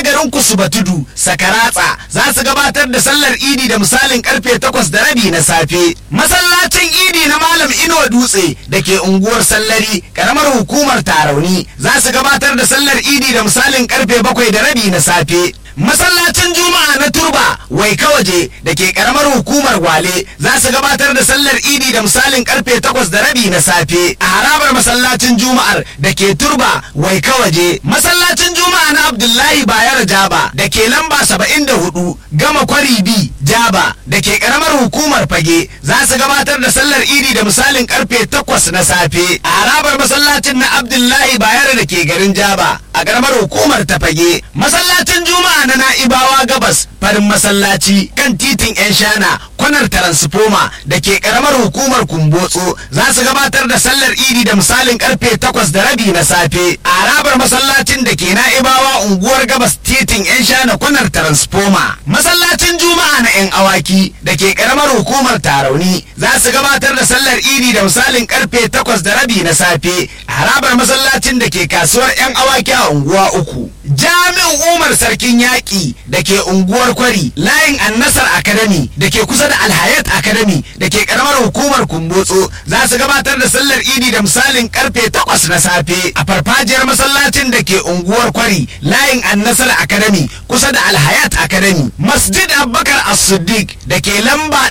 garin kusuba tudu sakaratsa za su gabatar da sallar idi da misalin karfe takwas da rabi na safe masallacin idi na malam ino dutse da ke unguwar sallari karamar hukumar tarauni za su gabatar da sallar idi da misalin karfe bakwai da rabi na safe masallacin juma'a na turba wai kawaje da ke karamar hukumar gwale za su gabatar da sallar idi da misalin karfe takwas da rabi na safe a harabar masallacin juma'ar da ke turba wai kawaje masallacin juma'a na abdullahi bayar jaba da ke lamba saba'in da hudu gama kwari bi jaba da ke karamar hukumar fage za su gabatar da sallar idi da misalin karfe takwas na safe a harabar masallacin na abdullahi bayar da ke garin jaba a karamar hukumar ta fage masallacin juma'a na na'ibawa gabas farin masallaci kan titin yan shana kwanar taransifoma da ke karamar hukumar kumbotso za su gabatar da sallar idi da misalin karfe takwas da rabi na safe a harabar masallacin da ke na'ibawa unguwar gabas titin yan shana kwanar taransifoma masallacin juma'a na yan awaki da ke karamar hukumar tarauni za su gabatar da sallar idi da misalin karfe takwas da rabi na safe a harabar masallacin da ke kasuwar yan awaki a unguwa uku jami'in umar sarkin yaƙi da ke unguwar kwari layin annasar academy da ke kusa da alhayat academy da ke karamar hukumar kumbotso za su gabatar da sallar idi da misalin karfe takwas na safe a farfajiyar masallacin da ke unguwar kwari layin annasar academy kusa da alhayat academy masjid abubakar as-siddiq da ke lamba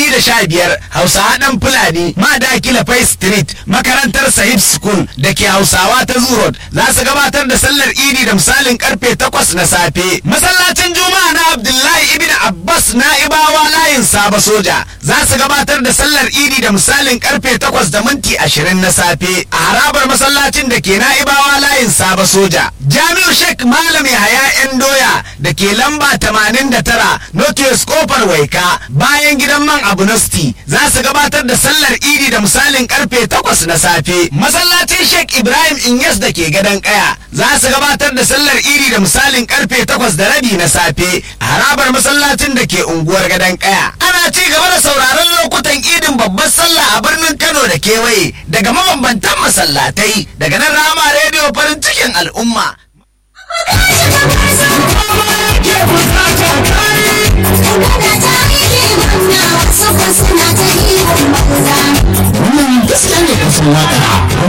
215 hausawa dan fulani madakila fai street makarantar sahib school da ke hausawa ta zurot za su gabatar da sallar idi da misalin karfe takwas na safe masallacin juma'a na abdullahi ibn abbas na'ibawa layin saba soja za su gabatar da sallar idi da misalin karfe takwas da minti ashirin na safe a harabar masallacin da ke na'ibawa layin saba soja jami'u sheikh malam yahaya yan doya da ke lamba tamanin da tara notius kofar waika bayan gidan man abunosti za su gabatar da sallar idi da misalin karfe takwas na safe masallacin sheikh ibrahim inyas da ke gadon kaya za su gabatar da sallar iri da misalin karfe takwas da rabi na safe a harabar masallacin da ke unguwar gadon kaya ana ci gaba da sauraron lokutan idin babbar sallah a birnin kano da kewaye daga mabambantan masallatai daga nan rama rediyo farin cikin al'umma